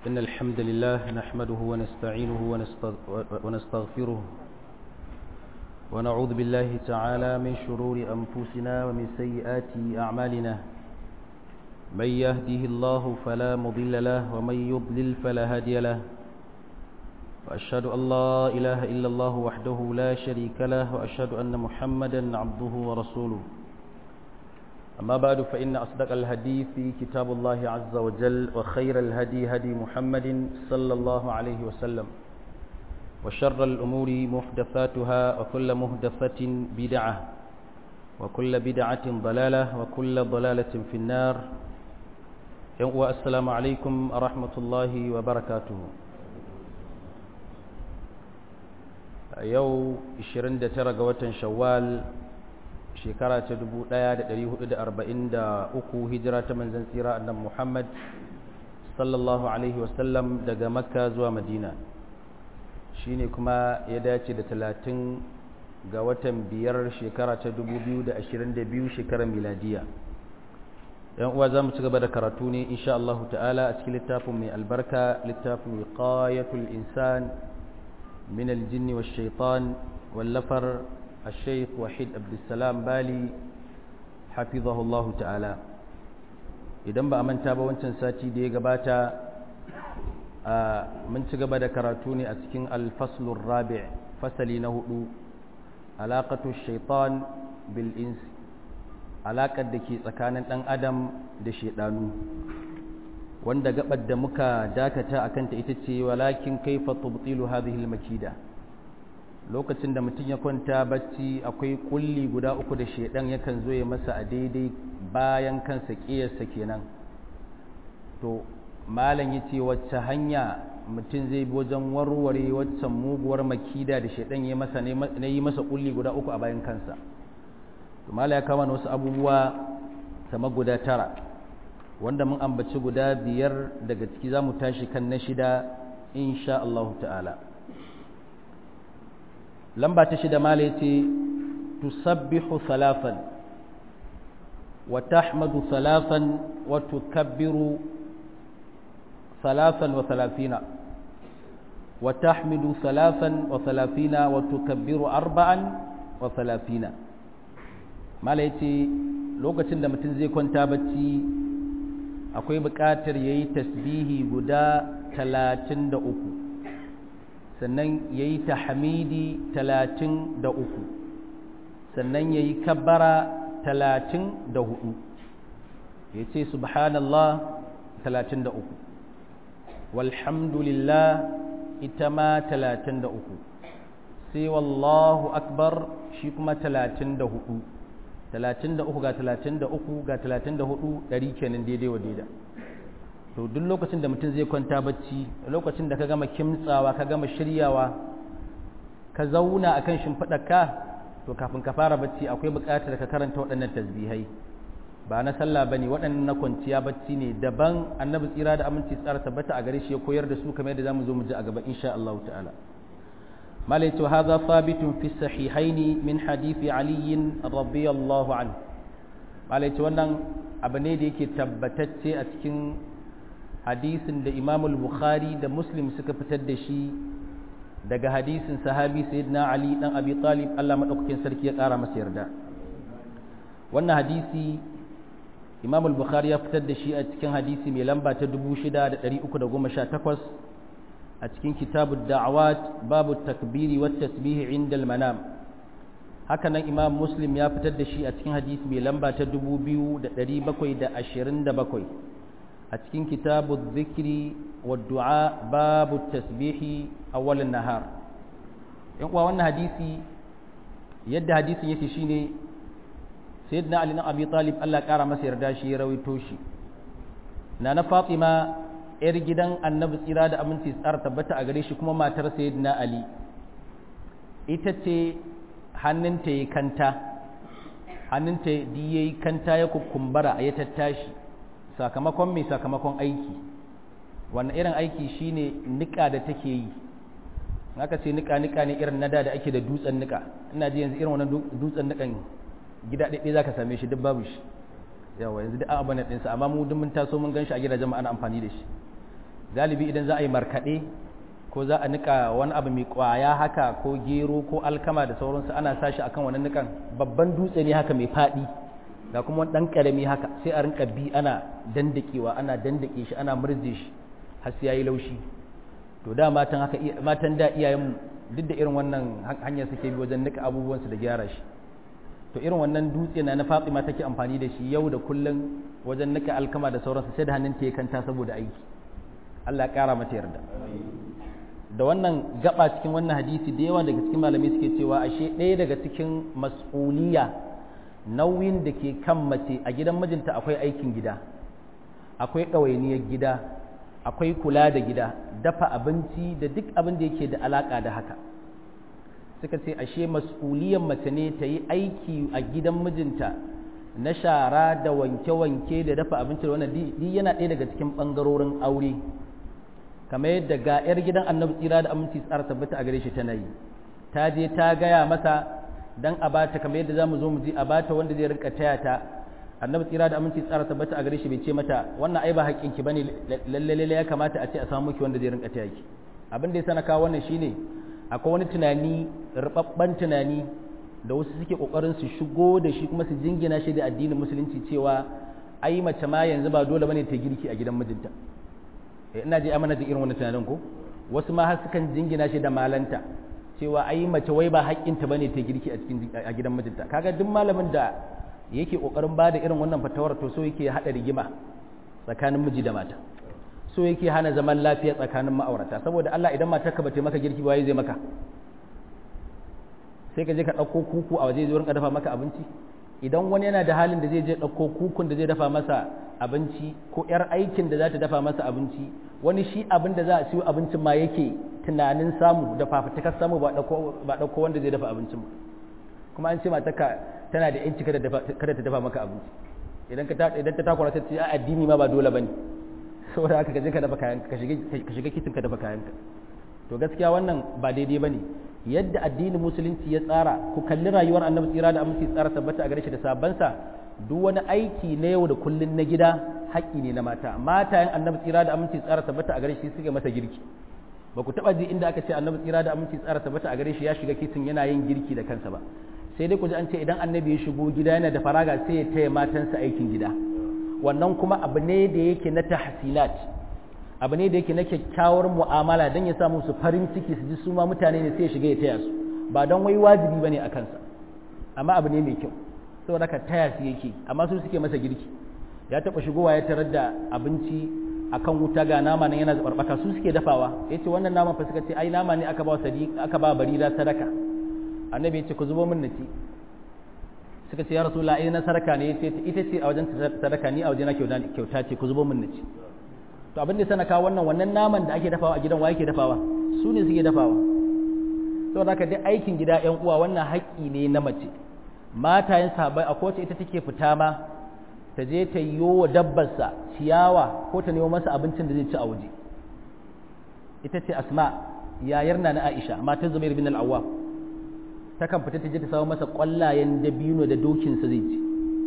إن الحمد لله نحمده ونستعينه ونستغفره ونعوذ بالله تعالى من شرور أنفسنا ومن سيئات أعمالنا من يهده الله فلا مضل له ومن يضلل فلا هادي له وأشهد أن لا إله إلا الله وحده لا شريك له وأشهد أن محمدا عبده ورسوله أما بعد فإن أصدق الهدي في كتاب الله عز وجل وخير الهدي هدي محمد صلى الله عليه وسلم وشر الأمور محدثاتها وكل محدثة بدعة وكل بدعة ضلالة وكل ضلالة في النار والسلام عليكم ورحمة الله وبركاته yau 29 ga watan shawwal shekara ta 1443 hijira ta manzan tsira annan muhammad sallallahu alaihi wasallam daga makka zuwa madina shine kuma ya dace da 30 ga watan biyar shekara ta 2022 shekarar miladiya yan uwa za mu ci gaba da karatu ne insha Allah ta'ala a cikin littafin mai albarka littafin wiqayatul insan من الجن والشيطان واللفر الشيخ وحيد عبد السلام بالي حفظه الله تعالى idan ba a manta ba wancan sati da ya gabata mun ci gaba da karatu ne a cikin alfaslun rabi' fasali na hudu alaƙatu shaitan bil ins alaƙar da ke tsakanin ɗan adam da shaidanu wanda gabar da muka dakata a kanta ita ce walakin kaifa tubtilu hadhihi makida lokacin da mutum ya kwanta bacci akwai kulli guda uku da shedan yakan zo ya masa a daidai bayan kansa kiyarsa kenan to malam yace wacce hanya mutum zai bi wajen warware waccan muguwar makida da shedan ya masa na yi masa kulli guda uku a bayan kansa to malam ya kama wasu abubuwa sama guda tara wanda mun ambaci guda biyar daga ciki za mu tashi kan na shida insha Allah ta'ala lamba ta shida mala yace tusabbihu salafan wa tahmadu salafan wa tukabbiru salafan wa salafina wa tahmidu salafan wa salafina wa tukabbiru arba'an wa salafina mala yace lokacin da mutum zai kwanta bacci akwai buƙatar ya yi tasbihi guda talatin da uku sannan ya yi tahamidi talatin da uku sannan ya yi kabbara talatin da hudu ya ce subhanallah talatin da uku walhamdulillah ita ma talatin da uku sai wallahu akbar shi kuma talatin da hudu talatin da uku ga talatin da uku ga talatin da hudu ɗari kenan daidai wa daida to duk lokacin da mutum zai kwanta bacci lokacin da ka gama kimtsawa ka gama shiryawa ka zauna akan shimfiɗarka to kafin ka fara bacci akwai buƙatar ka karanta waɗannan tasbihai ba na sallah bane waɗannan na kwanciya bacci ne daban annabi tsira da aminci tsara tabbata a gare shi ya koyar da su kamar yadda zamu zo mu ji a gaba insha Allah ta'ala مالك هذا ثابت في الصحيحين من حديث علي رضي الله عنه مالك wannan abu ne da yake tabbatacce a cikin hadisin da Imam al-Bukhari da Muslim suka fitar da shi daga hadisin sahabi sayyidina Ali dan Abi Talib Allah madaukakin sarki ya kara masa yarda wannan hadisi Imam al-Bukhari ya fitar da shi a cikin hadisi mai lamba ta 6318 a cikin kitabu da'awat babu takbiri wa tasbihi inda manam haka nan imam muslim ya fitar da shi a cikin hadisi mai lamba ta 2727 a cikin kitabu zikiri wa du'a babu tasbihi awwalin nahar yan uwa wannan hadisi yadda hadisin yake shine sayyidina ali na abi talib Allah kara masa yarda shi ya rawaito shi na na fatima ‘yar gidan annabi tsira da aminci tsara tabbata a gare shi kuma matar sayyidina Ali ita ce hannunta ya kanta hannunta ya yi kanta ya kukumbara ya tattashi sakamakon mai sakamakon aiki wannan irin aiki shine nika da take yi aka ce nika nika ne irin nada da ake da dutsen nika ina ji yanzu irin wannan dutsen nikan gida ɗaiɗai za ka same shi duk babu shi yawa yanzu duk an abana ɗinsa amma mu duk mun taso mun gan shi a gidajen mu ana amfani da shi galibi idan za a yi markaɗe ko za a nika wani abu mai kwaya haka ko gero ko alkama da sauransu ana sashi akan wani nikan babban dutse ne haka mai faɗi ga kuma wani ɗan ƙarami haka sai a rinka bi ana dandakewa ana dandake shi ana murje shi har sai yayi laushi to da matan haka matan da iyayen duk da irin wannan hanyar suke bi wajen nika abubuwansu da gyara shi to irin wannan dutse na na Fatima take amfani da shi yau da kullun wajen nika alkama da sauransu sai da hannun ta kanta saboda aiki Allah ya kara mata yarda da wannan gaba cikin wannan hadisi da yawa daga cikin malamai suke cewa ashe ɗaya daga cikin mas'uliya nauyin da ke kan mace a gidan mijinta akwai aikin gida akwai ɗawainiyar gida akwai kula da gida dafa abinci da duk abin da yake da alaƙa da haka suka ce ashe mas'uliyar mace ne ta yi aiki a gidan mijinta na shara da wanke-wanke da dafa abinci da wannan duk yana ɗaya daga cikin ɓangarorin aure kamar yadda ga 'yar gidan annabi tsira da aminci tsara tabbata a gare shi tana yi ta je ta gaya masa dan a bata kamar yadda zamu zo mu ji a bata wanda zai rinka taya ta annabi tsira da aminci tsara tabbata a gare shi bai ce mata wannan ai ba haƙƙin ki bane lalle lalle ya kamata a ce a samu miki wanda zai rinka taya ki abin da ya sana kawo wannan shine akwai wani tunani rubabban tunani da wasu suke kokarin su shigo da shi kuma su jingina shi da addinin musulunci cewa ai mace ma yanzu ba dole bane ta girki a gidan mijinta ina ji amana da irin wani tunanin ko wasu ma har sukan jingina shi da malanta cewa ai mace wai ba haƙƙinta bane ta girki a cikin a gidan mijinta kaga duk malamin da yake kokarin bada irin wannan fatawar to so yake hada rigima tsakanin miji da mata so yake hana zaman lafiya tsakanin ma'aurata saboda Allah idan matarka bata maka girki ba zai maka sai ka je ka ɗauko kuku a waje zai rinka dafa maka abinci idan wani yana da halin da zai je ɗauko kukun da zai dafa masa abinci ko 'yar aikin da za ta dafa masa abinci wani shi abin da za a siyo abincin ma yake tunanin samu da fafutukar samu ba ɗauko wanda zai dafa abincin ba kuma an ce matarka tana da yanci kada ta dafa maka abinci idan ta takura ta ce a addini ma ba dole ba ne saboda haka ka je ka dafa kayanka ka shiga kitin ka dafa kayanka to gaskiya wannan ba daidai ba ne yadda addinin musulunci ya tsara ku kalli rayuwar annabi tsira da aminci tsara tabbata a gare shi da sabansa duk wani aiki na yau da kullun na gida haƙƙi ne na mata matayen annabi tsira da aminci tsara tabbata a gare shi suke masa girki ba ku taɓa ji inda aka ce annabi tsira da aminci tsara tabbata a gare shi ya shiga kitin yana yin girki da kansa ba sai dai ku ji an ce idan annabi ya shigo gida yana da faraga sai ya taya matansa aikin gida wannan kuma abu ne da yake na tahsilat abu ne da yake na kyakkyawar mu'amala don ya samu su farin ciki su ji su ma mutane ne sai ya shiga ya taya su ba don wai wajibi bane a kansa amma abu ne mai kyau saboda ka taya su yake amma su suke masa girki ya taba shigowa ya tarar da abinci akan wuta ga nama nan yana zabarbaka su suke dafawa yace wannan naman fa suka ce ai nama ne aka ba sadiq aka ba barira sadaka annabi ya ce ku zubo min naci suka ce ya rasulullah ai na sadaka ne yace ita ce a wajen sadaka ni a wajen na kyauta ce ku zubo min naci to abin da sana kawo wannan wannan naman da ake dafawa a gidan wa yake dafawa su ne suke dafawa saboda haka dai aikin gida yan uwa wannan haƙƙi ne na mace matayen sahabbai a kowace ita take fita ma ta je ta yi wa dabbarsa ciyawa ko ta nemo masa abincin da zai ci a waje ita ce asma yayar na na aisha matar zubair bin al-awwam ta kan fita ta je ta samu masa ƙwallayen dabino da dokinsa zai ci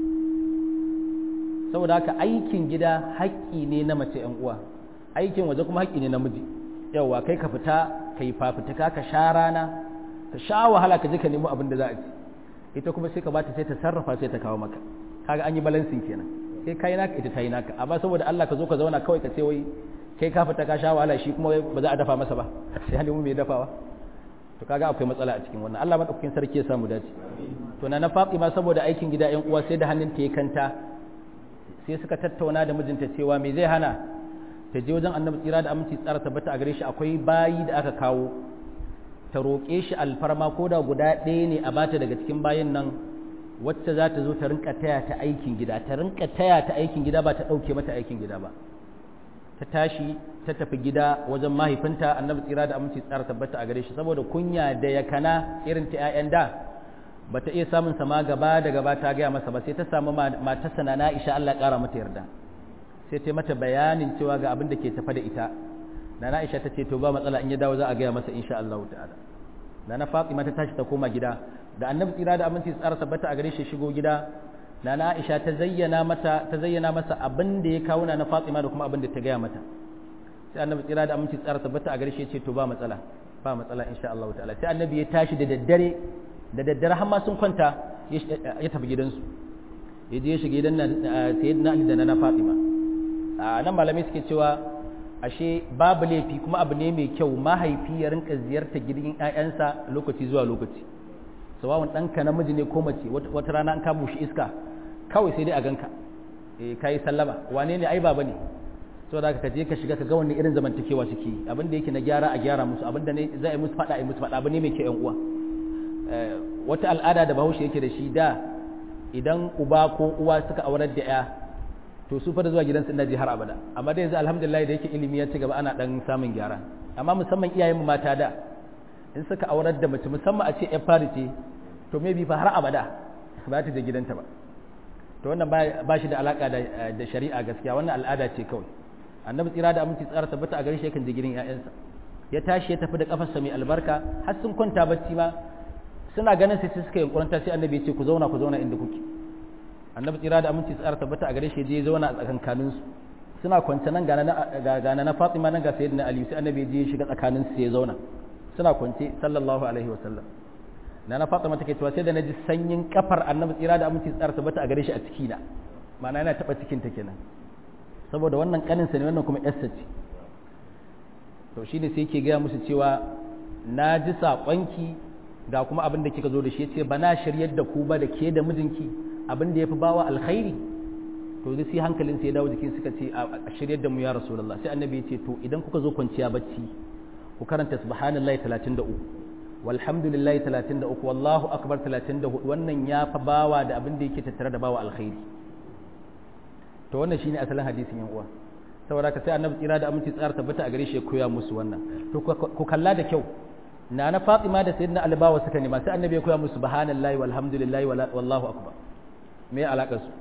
saboda haka aikin gida haƙƙi ne na mace ‘yan uwa aikin waje kuma haƙƙi ne na miji yauwa kai ka fita ka yi fafutuka ka sha rana ka sha wahala ka je ka nemo abin da za a ci ita kuma sai ka bata sai ta sarrafa sai ta kawo maka kaga an yi balansin kenan sai kai naka ita ta yi naka amma saboda Allah ka zo ka zauna kawai ka ce wai kai ka fita ka sha wahala shi kuma ba za a dafa masa ba sai halimu mai dafawa to kaga akwai matsala a cikin wannan Allah madaukakin sarki ya samu dace to na na Fatima saboda aikin gida ƴan uwa sai da hannun ta ya kanta sai suka tattauna da mijinta cewa me zai hana ta je wajen annabi tsira da aminci tsara tabbata a gare shi akwai bayi da aka kawo ta roƙe shi alfarma ko da guda ɗaya ne a bata daga cikin bayin nan wacce za ta zo ta rinka taya ta aikin gida ta rinka taya ta aikin gida ba ta ɗauke mata aikin gida ba ta tashi ta tafi gida wajen mahaifinta annabi tsira da aminci tsara tabbata a gare shi saboda kunya da yakana irin ta 'ya'yan da ba ta iya samun sama gaba da gaba ta gaya masa ba sai ta samu matarsa na Aisha Allah ƙara mata yarda sai ta mata bayanin cewa ga abin da ke tafa da ita na Aisha ta ce to ba matsala in ya dawo za a gaya masa insha Allah ta'ala na na Fatima ta tashi ta koma gida da annabi tsira da aminci tsara tabbata a gare shi shigo gida na na Aisha ta zayyana mata ta zayyana masa abin da ya kawo na Fatima da kuma abin da ta gaya mata sai annabi tsira da aminci tsara tabbata a garshe ce to ba matsala ba matsala insha Allah ta'ala sai annabi ya tashi da daddare da daddare har ma sun kwanta ya tafi gidansu ya je ya shiga gidan sayyidina Ali da na Fatima a nan malamai suke cewa ashe babu laifi kuma abu ne mai kyau mahaifi ya rinka ziyarta gidan ƴaƴansa lokaci zuwa lokaci sawawun ɗanka namiji ne ko mace wata rana an kamo shi iska kawai sai dai a ganka eh kai sallama wane ne ai baba ne saboda ka je ka shiga ka ga wani irin zamantakewa suke yi abin da yake na gyara a gyara musu abin da ne za a yi musu faɗa a yi musu faɗa abu ne mai kyau ƴan uwa wata al'ada da bahaushe yake da shi da idan uba ko uwa suka aurar da ya to su fara zuwa gidansu ina ji har abada amma da yanzu alhamdulillah da yake ilimi ya ci gaba ana dan samun gyara amma musamman iyayen mu mata da in suka aurar da mace musamman a ce ya fari ce to maybe fa har abada ba ta je gidanta ba to wannan ba shi da alaka da shari'a gaskiya wannan al'ada ce kawai annabi tsira da aminci tsara tabbata a gare shi yakan je gidan ƴaƴansa ya tashi ya tafi da kafarsa mai albarka har sun kwanta bacci ma suna ganin sai suka yankuranta sai annabi ya ce ku zauna ku zauna inda kuke annabi tsira da aminci tsara tabbata a gare shi je zauna a tsakankanin su suna kwance nan ga na na Fatima nan ga sayyidina Ali sai annabi ya je shiga tsakanin su ya zauna suna kwance sallallahu alaihi wa sallam na na Fatima take cewa sai da naji sanyin kafar annabi tsira da aminci tsara tabbata a gare shi a ciki na ma'ana yana taba cikin ta kenan saboda wannan kanin sa ne wannan kuma yarsa ce to shine sai yake gaya musu cewa na ji saƙonki ga kuma abin da kika zo da shi ya ce ba na shiryar da ku ba da ke da mijinki abin da ya fi bawa alkhairi to zai sai hankalin sai ya dawo jikin suka ce a shiryar da mu ya rasulullah sai annabi ya ce to idan kuka zo kwanciya bacci ku karanta subhanallahi 33 walhamdulillahi 33 wallahu akbar 34 wannan ya fa bawa da abin da yake tattare da bawa alkhairi to wannan shine asalin hadisin yan uwa saboda ka sai annabi tsira da aminci tsara tabbata a gare shi ya koya musu wannan to ku kalla da kyau na na Fatima da Sayyidina Ali bawa suka nema sai annabi ya koya musu subhanallahi walhamdulillahi wallahu akbar me alakar su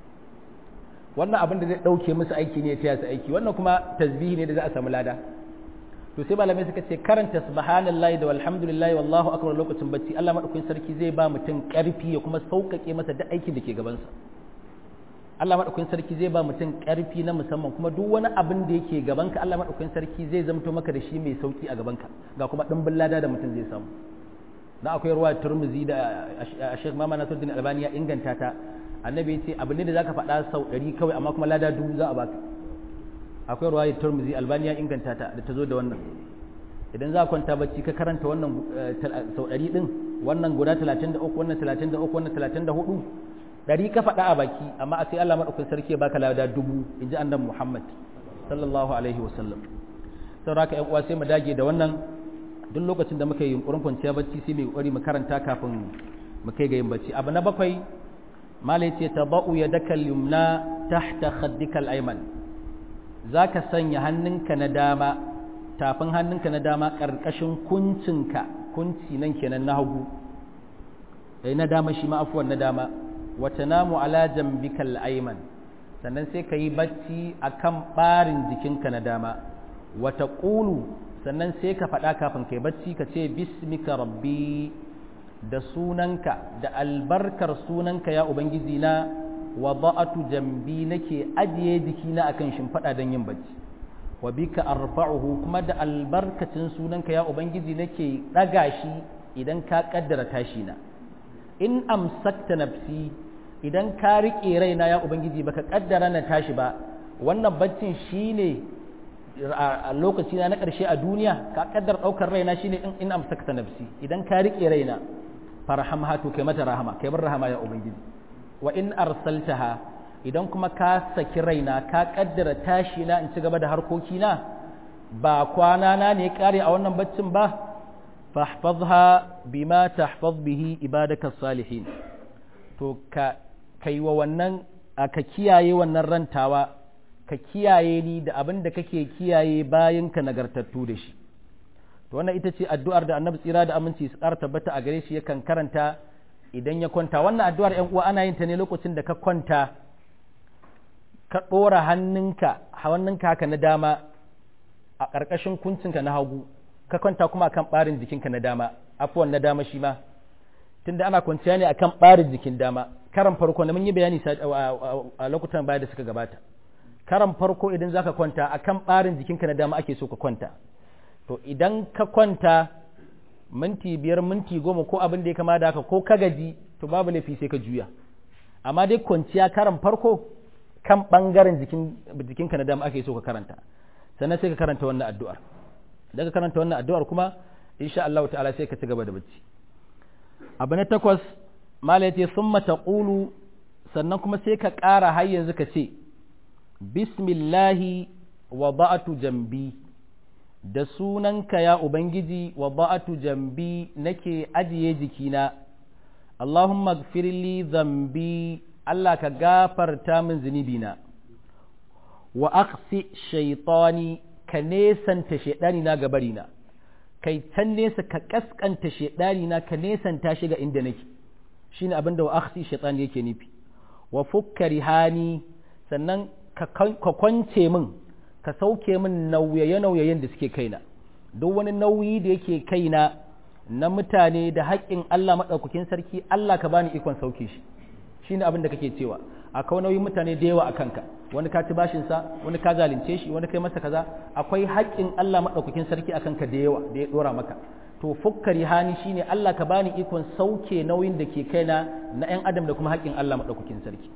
wannan abin da zai dauke musu aiki ne ya taya su aiki wannan kuma tasbihi ne da za a samu lada to sai malamai suka ce karanta subhanallahi da walhamdulillahi wallahu akbar lokacin bacci Allah madaukakin sarki zai ba mutum karfi ya kuma sauƙaƙe masa duk aikin da ke gabansa Allah madaukakin sarki zai ba mutum karfi na musamman kuma duk wani abin da yake gabanka Allah madaukakin sarki zai zamto maka da shi mai sauki a gabanka ga kuma dimbin lada da mutum zai samu na akwai ruwa turmuzi da Sheikh Mama Nasiruddin Albani ya inganta ta annabi ya ce abin ne da zaka faɗa sau ɗari kawai amma kuma lada dubu za a baka akwai ruwa turmuzi Albani ya inganta ta da ta zo da wannan idan za ka kwanta bacci ka karanta wannan sau ɗari ɗin wannan guda 33 wannan 33 wannan 34 ɗari ka faɗa a baki amma a sai Allah maɗaukin sarki ya baka lada dubu in ji annabi Muhammad sallallahu alaihi wasallam saboda haka ƴan uwa sai mu dage da wannan duk lokacin da muka yi yunkurin kwanciya bacci sai mu kokari mu karanta kafin mu kai ga yin bacci abu na bakwai mala yace tabau yadaka al-yumna tahta khaddika al-ayman zaka sanya hannunka na dama tafin hannunka na dama karkashin kuncinka kunci nan kenan na hagu eh na dama shi ma afuwan na dama wata namu ala jambika al-ayman sannan sai ka yi bacci akan barin jikinka na dama wata ƙulu sannan sai ka faɗa kafin kai bacci ka ce bismika rabbi da sunanka da albarkar sunanka ya ubangiji na wa ba'atu jambi nake ajiye jikina akan shimfiɗa don yin bacci wa bika arfa'uhu kuma da albarkacin sunanka ya ubangiji nake ɗaga shi idan ka ƙaddara tashi na in amsakta nafsi idan ka riƙe raina ya ubangiji baka ƙaddara na tashi ba wannan baccin shine a lokaci na ƙarshe a duniya ka kaddar ɗaukar raina shine in in amsakta nafsi idan ka riƙe raina farhamha to kai mata rahama kai bar rahama ya ubangiji wa in arsaltaha idan kuma ka saki raina ka kaddara tashi na in ci gaba da harkoki na ba kwana na ne kare a wannan baccin ba fahfazha bima tahfaz bihi ibadaka salihin to ka kai wa wannan ka kiyaye wannan rantawa ka kiyaye ni da abin da kake kiyaye bayan ka nagartattu da shi to wannan ita ce addu'ar da annabi tsira da aminci su ƙara tabbata a gare shi yakan karanta idan ya kwanta wannan addu'ar ƴan uwa ana yin ta ne lokacin da ka kwanta ka ɗora hannunka hannunka haka na dama a ƙarƙashin kuncinka na hagu ka kwanta kuma akan ɓarin jikinka na dama afuwan na dama shi ma tunda ana kwanciya ne akan ɓarin jikin dama karan farko na mun yi bayani a lokutan baya da suka gabata karan farko idan zaka kwanta akan barin jikinka na dama ake so ka kwanta to idan ka kwanta minti biyar minti goma ko abin da ya kama da haka ko ka gaji to babu laifi sai ka juya amma dai kwanciya karan farko kan bangaren jikin jikinka na dama ake so ka karanta sannan sai ka karanta wannan addu'ar daga karanta wannan addu'ar kuma insha Allah ta'ala sai ka ci gaba da bacci abu na takwas mala yace summa taqulu sannan kuma sai ka ƙara har yanzu ka ce bismillahi wa ba'atu jambi da sunanka ya ubangiji wa ba'atu jambi nake ajiye jikina Allahumma gfirli zambi Allah ka gafarta min zunubina wa aqsi shaytani ka nesanta shaidani na gabarina kai can nesa ka kaskanta shaidani na ka nesanta shi ga inda nake shine abin da wa aqsi shaytani yake nufi wa fukka rihani sannan ka kwance min ka sauke min nauyaye-nauyayen da suke kaina duk wani nauyi da yake kaina na mutane da haƙƙin Allah maɗaukakin sarki Allah ka bani ikon sauke shi shine abin da kake cewa akwai nauyin mutane da yawa a kanka wani ka ci bashin sa wani ka zalunce shi wani kai masa kaza akwai haƙƙin Allah maɗaukakin sarki a kanka da yawa da ya ɗora maka to fukkari hani shine Allah ka bani ikon sauke nauyin da ke kaina na 'yan adam da kuma haƙƙin Allah maɗaukakin sarki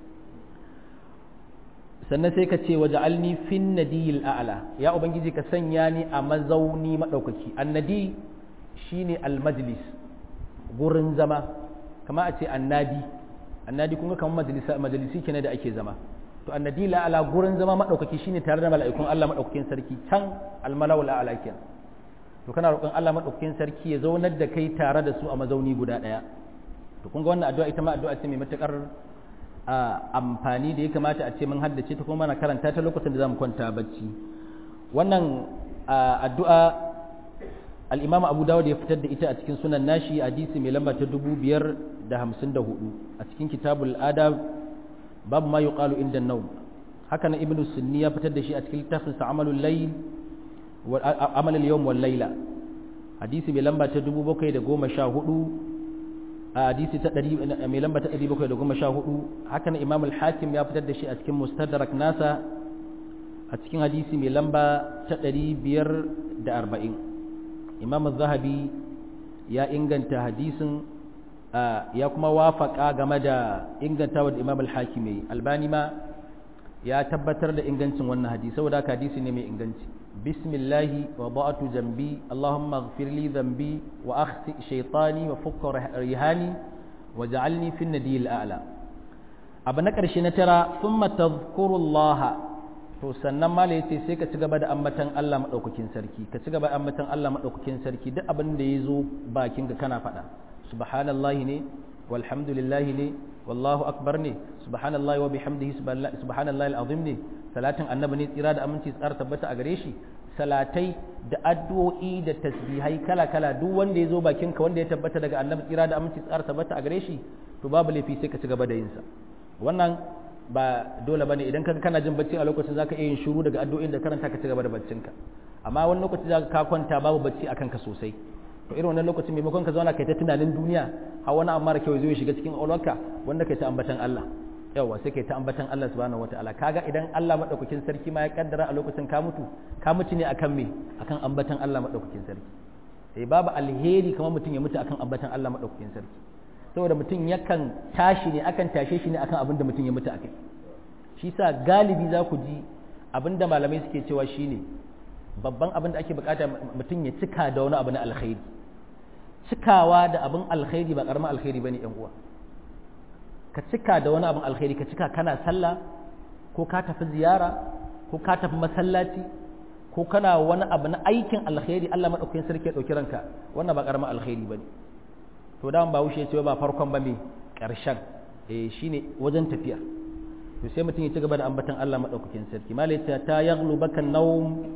sannan sai ka ce waje alni fin nadiyil a'la ya ubangiji ka sanya ni a mazauni maɗaukaki annadi shine almajlis gurin zama kama a ce annadi annadi kun ga kamar majalisa majalisi kenan da ake zama to annadi la'ala gurin zama maɗaukaki shine tare da mala'ikun Allah maɗaukakin sarki can almalawul a'la kenan to kana roƙon Allah maɗaukakin sarki ya zaunar da kai tare da su a mazauni guda ɗaya to kun ga wannan addu'a ita ma addu'a ce mai matuƙar amfani da ya kamata a ce mun haddace ta kuma mana karanta ta lokacin da zamu kwanta bacci wannan addu'a al-Imam Abu Dawud ya fitar da ita a cikin sunan nashi hadisi mai lamba ta 554 a cikin kitabul adab babu ma yuqalu inda an-nawm haka na Ibn Sunni ya fitar da shi a cikin littafin sa Amalul Layl wa Amal al-Yawm wal Layla hadisi mai lamba ta 714 a hadisi ta ɗari mai lamba ta ɗari bakwai da goma sha hudu haka na imam al-hakim ya fitar da shi a cikin mustadrak nasa a cikin hadisi mai lamba ta ɗari biyar da arba'in imam zahabi ya inganta hadisin ya kuma wafaka game da ingantawa da imam al-hakim yayi albani ma ya tabbatar da ingancin wannan hadisi saboda haka hadisi ne mai inganci bismillahi wa ba'atu jambi allahumma ighfir li dhanbi wa akhti shaytani wa fukka rihani wa ja'alni fi nadiyil a'la abu na karshe na tara thumma tadhkurullah to sannan mala yace sai ka ci gaba da ambatan Allah madaukakin sarki ka ci gaba da ambatan Allah madaukakin sarki duk abin da yazo bakin ka kana faɗa subhanallahi ne walhamdulillahi ne wallahu akbar ne subhanallahi wa bihamdihi subhanallahi alazim ne salatin annabi ne tsira da aminci tsara tabbata a gare shi salatai da addu'o'i da tasbihai kala kala duk wanda ya zo bakin ka wanda ya tabbata daga annabi tsira da aminci tsara tabbata a gare shi to babu laifi sai ka ci gaba da yin sa wannan ba dole bane idan kaga kana jin bacci a lokacin zaka iya yin shiru daga addu'o'in da karanta ka ci gaba da baccinka amma wani lokaci zaka ka kwanta babu bacci akan ka sosai to irin wannan lokacin maimakon ka zauna kai ta tunanin duniya har wani amma da kyau zai shiga cikin ƙwaƙwalwarka wanda kai ta ambatan Allah yawa sai kai ta ambatan Allah subhanahu wataala kaga idan Allah madaukakin sarki ma ya kaddara a lokacin ka mutu ka mutu ne akan me akan ambatan Allah madaukakin sarki eh babu alheri kamar mutum ya mutu akan ambatan Allah madaukakin sarki saboda mutum yakan tashi ne akan tashe shi ne akan abin da mutum ya mutu akai shi sa galibi za ku ji abin da malamai suke cewa shine babban abin da ake bukata mutum ya cika da wani abu na alkhairi cikawa da abin alkhairi ba karamin alkhairi bane yan uwa ka cika da wani abin alkhairi ka cika kana sallah ko ka tafi ziyara ko ka tafi masallaci ko kana wani abu na aikin alkhairi Allah madaukakin sarki ya dauki ranka wannan ba karamin alkhairi bane to da ba wuce ce ba farkon ba me karshen eh shine wajen tafiya to sai mutum ya ci gaba da ambatan Allah madaukakin sarki malai ta yaghlubaka nawm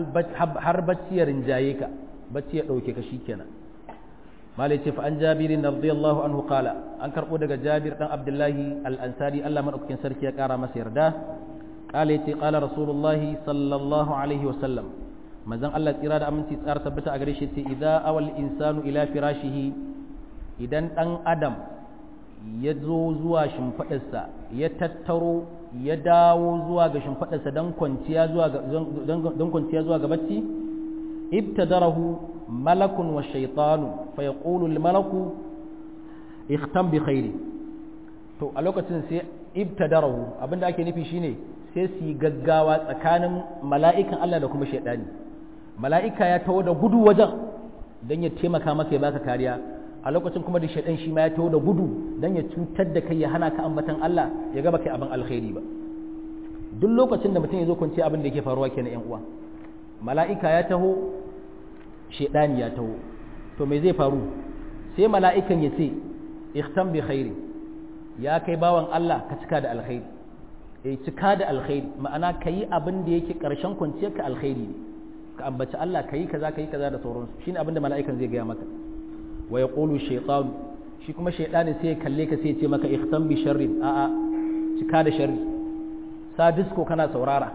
har bacci ya rinjaye ka bacci ya dauke ka shikenan malai ce fa an jabirin radiyallahu anhu qala an karbo daga jabir dan abdullahi al-ansari Allah madaukakin sarki ya kara masa yarda qala yace qala rasulullahi sallallahu alaihi wa sallam manzon Allah tsira da aminci tsara tabbata a gare shi yace idza awal insanu ila firashihi idan dan adam ya zo zuwa shimfiɗarsa ya tattaro ya dawo zuwa ga shimfadarsa don kwanciya zuwa ga don kwanciya zuwa ga bacci ibtadarahu malakun wa shaytanu fa yaqulu al malaku ikhtam bi khairi to a lokacin sai ibtadarahu abinda ake nufi shine sai su yi gaggawa tsakanin mala'ikan Allah da kuma shaidani mala'ika ya taho da gudu wajen don ya taimaka maka ya baka kariya a lokacin kuma da shaidan shi ma ya taho da gudu don ya cutar da kai ya hana ka ambatan Allah ya gaba kai abin alkhairi ba duk lokacin da mutum ya zo kwanci abin da yake faruwa kenan yan uwa mala'ika ya taho shaidani ya taho to me zai faru sai mala'ikan ya ce ikhtam bi khairi ya kai bawan Allah ka cika da alkhairi eh cika da alkhairi ma'ana kayi abin da yake karshen kwanciyar ka alkhairi ne ka ambaci Allah kayi kaza kayi kaza da sauransu shine abin da mala'ikan zai gaya maka wa yaqulu shaytan shi kuma shaytanin sai ya kalle ka sai ya ce maka ikhtam bi sharrin a a cika da sharri sa disco kana saurara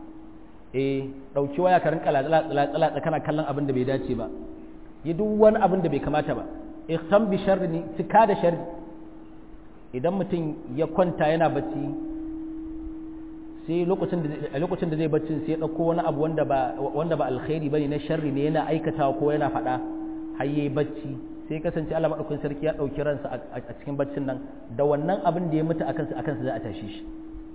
eh dauki waya ka rinka latsa kana kallon abin da bai dace ba yi duk wani abin da bai kamata ba ikhtam bi sharri ne cika da sharri idan mutum ya kwanta yana bacci sai lokacin da lokacin da zai bacci sai ya dauko wani abu wanda ba wanda ba alkhairi bane na sharri ne yana aikatawa ko yana faɗa har yayi bacci sai kasance Allah madaukakin sarki ya dauki ransa a cikin baccin nan da wannan abin da ya mutu akan sa akan sa za a tashi shi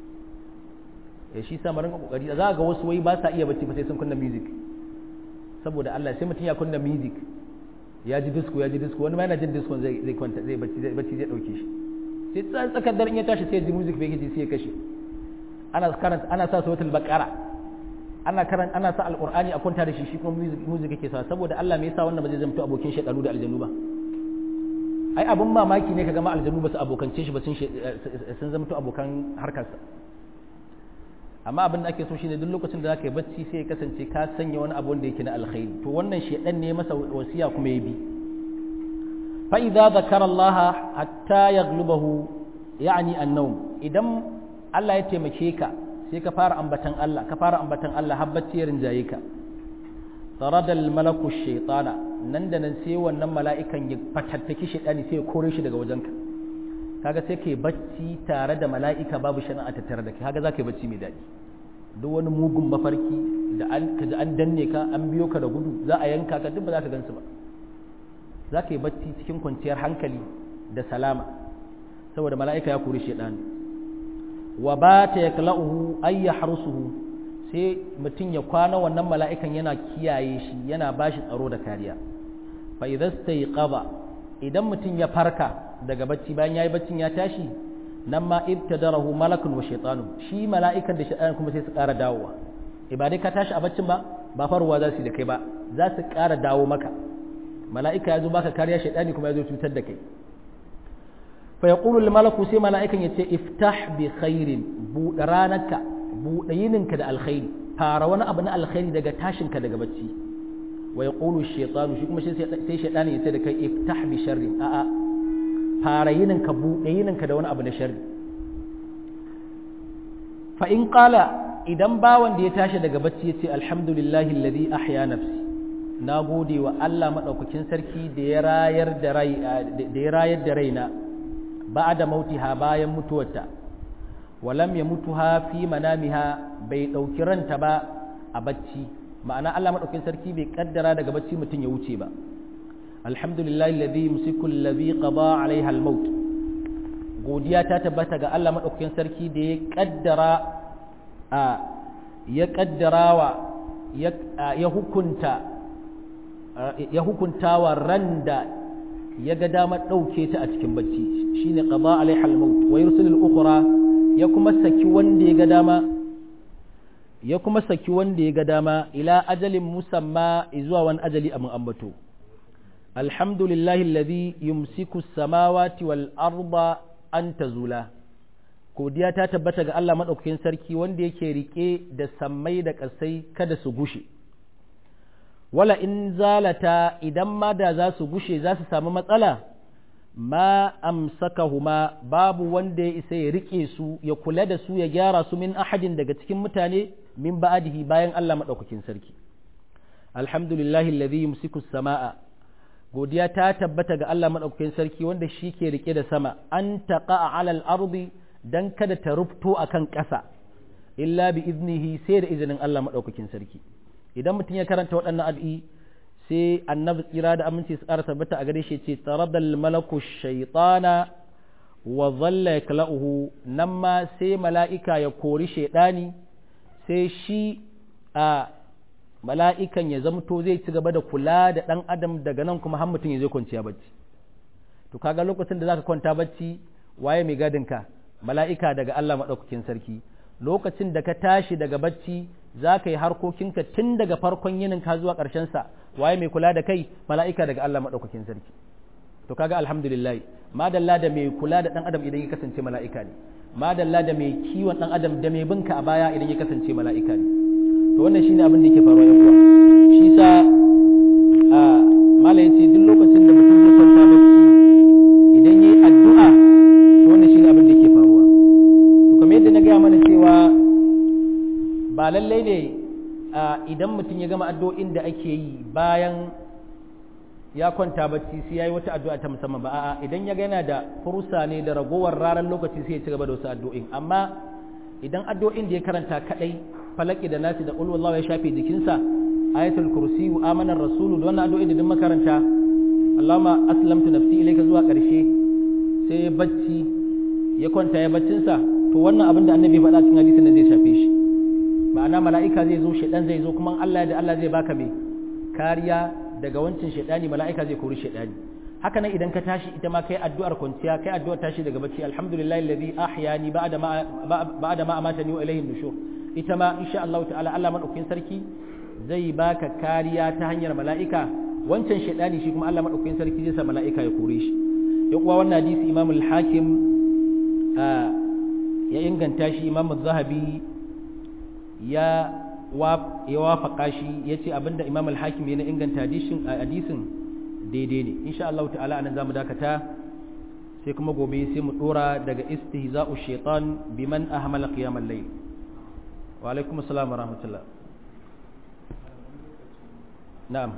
ya shi sa mu rinka kokari za ga wasu wai ba sa iya bacci ba sai sun kunna music saboda Allah sai mutum ya kunna music ya ji disco ya ji disco wani ma yana jin disco zai zai kwanta zai bacci zai bacci zai dauke shi sai tsakar daren ya tashi sai ya ji music bai ji sai ya kashe ana karanta ana sa suratul baqara ana karanta ana sa alqur'ani a kwanta da shi shi kuma music music yake sa saboda Allah me yasa wannan ba zai zamto abokin shedanu da aljanu ba ai abun mamaki ne kaga ma aljanu ba su abokance shi ba sun sun zamto abokan harkarsa amma abin da ake so shine duk lokacin da zaka yi bacci sai ya kasance ka sanya wani abu wanda yake na alkhairi to wannan shedan ne masa wasiya kuma ya bi fa idza zakara Allah hatta yaghlubahu yani an-nawm idan Allah ya taimake ka sai ka fara ambatan Allah ka fara ambatan Allah har bacci ya rinjaye ka tarada al-malaku shaytana nan da nan sai wannan mala'ikan ya fatattaki shaytani sai ya kore shi daga wajenka kaga sai kai bacci tare da mala'ika babu shari'a ta tare da kai kaga za ka yi bacci mai daɗi duk wani mugun mafarki da an kaji an danne ka an biyo ka da gudu za a yanka ka duk ba za ka gansu ba za ka yi bacci cikin kwanciyar hankali da salama saboda mala'ika ya kori shaidan wa ba ta ya kala'uhu ay ya harsuhu sai mutum ya kwana wannan mala'ikan yana kiyaye shi yana ba shi tsaro da kariya fa idan idan mutum ya farka daga bacci bayan yayi baccin ya tashi nan ma ibtadarahu malakun wa shaytanu shi mala'ikan da shaytan kuma sai su ƙara dawowa ibadai ka tashi a baccin ba ba faruwa za su da kai ba za su ƙara dawo maka mala'ika ya zo baka kariya shaytani kuma ya zo cutar da kai fa yaqulu al malaku sai mala'ikan yace iftah bi khairin buɗe ranarka buɗe yininka da alkhairi fara wani abu na alkhairi daga tashinka daga bacci wa yaqulu shaytanu shi kuma sai shaytani yace da kai iftah bi sharrin a'a fara yininka buɗe yininka da wani abu na sharri fa in qala idan bawan da ya tashi daga bacci ya ce alhamdulillahi alladhi ahya nafsi na gode wa Allah madaukakin sarki da ya rayar da rai da ya rayar da raina ba'da mautiha bayan mutuwarta walam ya mutuha fi manamiha bai dauki ranta ba a bacci ma'ana Allah madaukakin sarki bai kaddara daga bacci mutum ya wuce ba alhamdulillahi alladhi yumsiku alladhi qada alaiha almaut godiya ta tabbata ga Allah madaukakin sarki da ya kaddara a ya kaddarawa ya hukunta ya hukuntawa ran da ya ga damar ɗauke ta a cikin bacci shine qada alaiha almaut wa yursilul ukhra ya kuma saki wanda ya ga dama ya kuma saki wanda ya ga dama ila ajalin musamma zuwa wani ajali a mun ambato alhamdulillahi alladhi yumsiku as-samawati wal arda an tazula godiya ta tabbata ga Allah madaukakin sarki wanda yake rike da sammai da ƙasai kada su gushe wala in zalata idan ma da za su gushe za su samu matsala ma amsakahuma babu wanda ya isa ya rike su ya kula da su ya gyara su min ahadin daga cikin mutane min ba'adihi bayan Allah madaukakin sarki alhamdulillahi alladhi yumsiku as-samaa godiya ta tabbata ga Allah madaukakin sarki wanda shi ke rike da sama an taqa ala al-ardi dan kada ta rufto akan ƙasa illa bi iznihi sai da izinin Allah madaukakin sarki idan mutum ya karanta waɗannan addu'i sai annabi tsira da aminci su ƙara tabbata a gare shi ce taradal malaku shaytana wa dhalla yakla'uhu nan ma sai mala'ika ya kori shaydani sai shi a mala'ikan ya zamto zai ci gaba da kula da ɗan adam daga nan kuma har mutum ya zai kwanciya bacci to kaga lokacin da zaka kwanta bacci waye mai gadin ka mala'ika daga Allah madaukakin sarki lokacin da ka tashi daga bacci za ka yi harkokinka tun daga farkon yinin ka zuwa ƙarshen sa waye mai kula da kai mala'ika daga Allah madaukakin sarki to kaga alhamdulillah madalla da mai kula da ɗan adam idan ya kasance mala'ika ne madalla da mai kiwon ɗan adam da mai binka a baya idan ya kasance mala'ika ne to wannan shine abin da yake faruwa yan uwa shi sa a mala yace duk lokacin da mutum zai kwanta bacci idan yayi addu'a to wannan shine abin da yake faruwa to kamar yadda na gaya mana cewa ba lallai ne idan mutum ya gama addu'o'in da ake yi bayan ya kwanta bacci sai yayi wata addu'a ta musamman ba a'a idan ya ga yana da fursa ne da ragowar ranar lokaci sai ya ci gaba da wasu addu'o'in amma idan addu'o'in da ya karanta kadai falaki da nasi da qul ya shafe jikinsa ayatul kursi wa amanar rasulu da wannan addu'o'in da duk makaranta Allahumma aslamtu nafsi ilayka zuwa karshe sai ya bacci ya kwanta ya baccinsa to wannan abin da annabi faɗa cikin hadisin da zai shafe shi ma'ana mala'ika zai zo shedan zai zo kuma Allah da Allah zai baka me kariya daga wancin shedani mala'ika zai kori shedani haka nan idan ka tashi ita ma kai addu'ar kwanciya kai addu'ar tashi daga bacci alhamdulillahi alladhi ahyani ba'da ma ba'da ma amatani wa ilayhi nushur ita ma insha Allah ta'ala Allah madaukakin sarki zai baka kariya ta hanyar mala'ika wancan shedani shi kuma Allah madaukakin sarki zai sa mala'ika ya kore shi ya kuwa wannan hadisi Imam al-Hakim ya inganta shi Imam az-Zahabi ya ya wafaka shi yace abinda Imam al-Hakim ya inganta hadisin hadisin daidai ne insha Allah ta'ala anan zamu dakata sai kuma gobe sai mu dora daga istihza'u shaitan biman ahmala qiyamal layl wa alaikum assalam wa rahmatullah na'am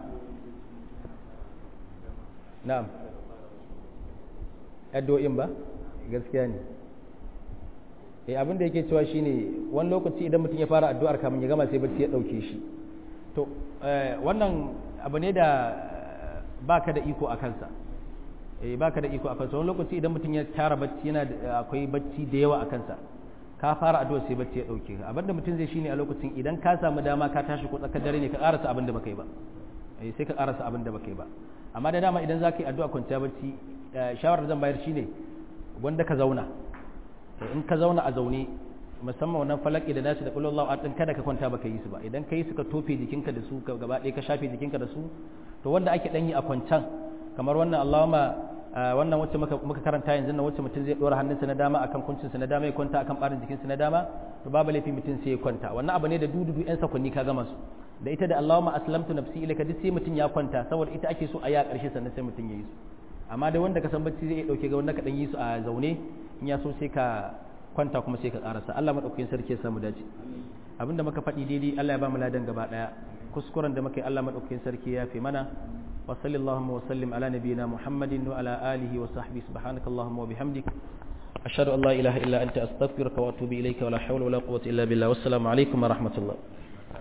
na'am addu'o'in ba gaskiya ne eh abin da yake cewa shine wani lokaci idan mutum ya fara addu'ar kamun ya gama sai bacci ya dauke shi to wannan abu ne da baka da iko a kansa eh baka da iko a kansa wani lokaci idan mutum ya tara bacci yana akwai bacci da yawa a kansa ka fara addu'a sai bacci ya dauke ka abinda mutum zai shine a lokacin idan ka samu dama ka tashi ko tsakar dare ne ka karasa abin da baka yi ba eh sai ka karasa abin da baka yi ba amma da dama idan zaka yi addu'a kwanciya bacci shawarar zan bayar shine wanda ka zauna in ka zauna a zaune musamman wannan falaki da nasu da kullallahu a kada ka kwanta baka yi su ba idan ka yi su ka tofe jikinka da su gaba ɗaya ka shafe jikinka da su to wanda ake ɗanyi a kwancan kamar wannan Allahumma wannan wacce muka karanta yanzu na wacce mutum zai ɗora hannunsa na dama akan kuncinsa na dama ya kwanta akan ɓarin jikinsa na dama to babu laifi mutum sai ya kwanta wannan abu ne da dududu yan sakwanni ka gama su da ita da Allahumma aslamtu nafsi ilaika duk sai mutum ya kwanta saboda ita ake so a yi a ƙarshe sannan sai mutum ya yi su amma dai wanda ka san bacci zai iya ɗauke ga wanda ka ɗan yi su a zaune in ya so sai ka kwanta kuma sai ka ƙarasa Allah maɗaukakin sarki ya samu dace abinda muka faɗi daidai Allah ya ba mu ladan gaba ɗaya kuskuren da muka yi Allah maɗaukakin sarki ya fi mana wa sallallahu wa sallim ala nabiyyina muhammadin wa ala alihi wa sahbihi subhanaka allahumma wa bihamdik ashhadu an la ilaha illa anta astaghfiruka wa atubu ilayka wa la hawla wa la quwwata illa billah wassalamu alaikum wa rahmatullah